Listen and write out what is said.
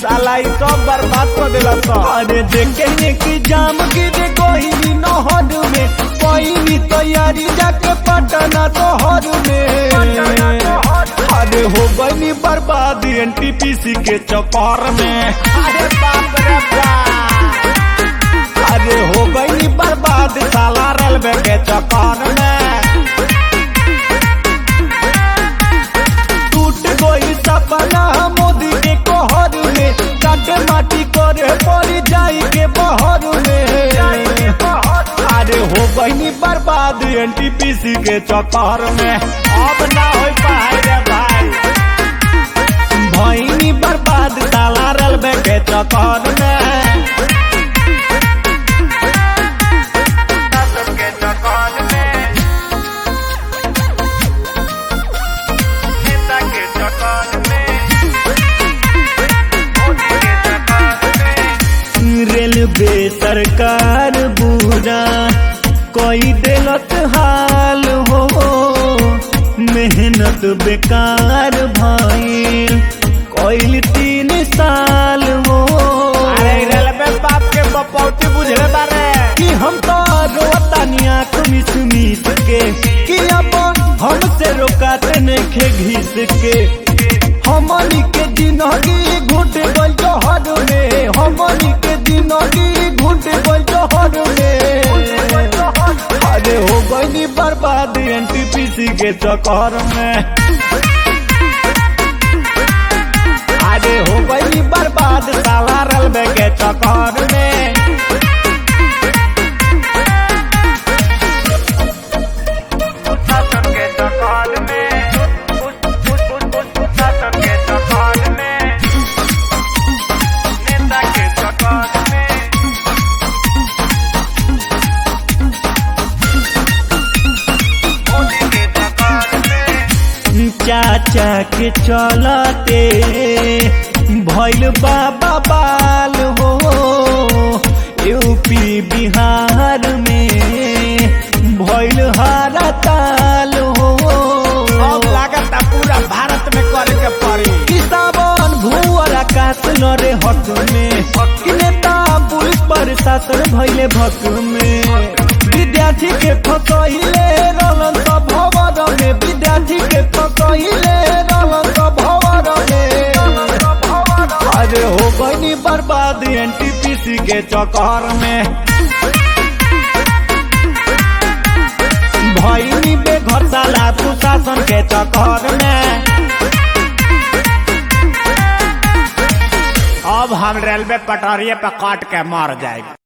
साला ई सब बर्बाद कर देला तो अरे देखे कि जाम गिर गई नहर में कोई तैयारी जाके पटना तोहर में अरे हो गई बर्बाद एनटीपीसी के चक्कर में अरे बाप रे बाप अरे हो गई बर्बाद साला रेलवे के चक्कर में टूट गई सपना मोदी के कहर में काटे माटी करे पड़ी जाई के बहर में अरे हो गई बर्बाद एनटीपीसी के चक्कर में अब ना हो पाए रे भाई भैनी बर्बाद साला रेलवे के चक्कर में शासन के चक्कर में नेता के चक्कर में मोदी के चक्कर में रेलवे सरकार बुरा कोई दिलत हाल हो मेहनत बेकार भइल कोई तीन साल हो अरे रेलवे बाप के बपौती बुझले बारे कि हम तो रोतानी आँख मिस मिस के कि अब हमसे रोकाते नखे घिस के हमनी के जिंदगी घुट गई जहर में हमनी के जिंदगी घुट गई जहर में अरे हो गई बर्बाद एनटीपीसी के चक्कर में अरे हो गई बर्बाद साला रेलवे के चक्कर में शासन के चक्कर में शासन के चक्कर में नेता के चक्कर में मोदी के चक्कर में चाचा के चलते भैल बाबा बाल हो यूपी बिहार में भैल हारा ताल हो अब लागत पूरा भारत में करे के पड़ी किसावन भूअर आकाश लड़े हक में कि नेता पुलिस प्रशासन भैले भक में विद्यार्थी के फसहिले रलन त भवर में विद्यार्थी के फसहिले रलन त भवर में अरे हो गई बर्बाद एनटीपीसी के चक्कर में भैनी बेघर साला सुशासन के चक्कर में अब हम रेलवे पटरिए पे काट के मार जाएंगे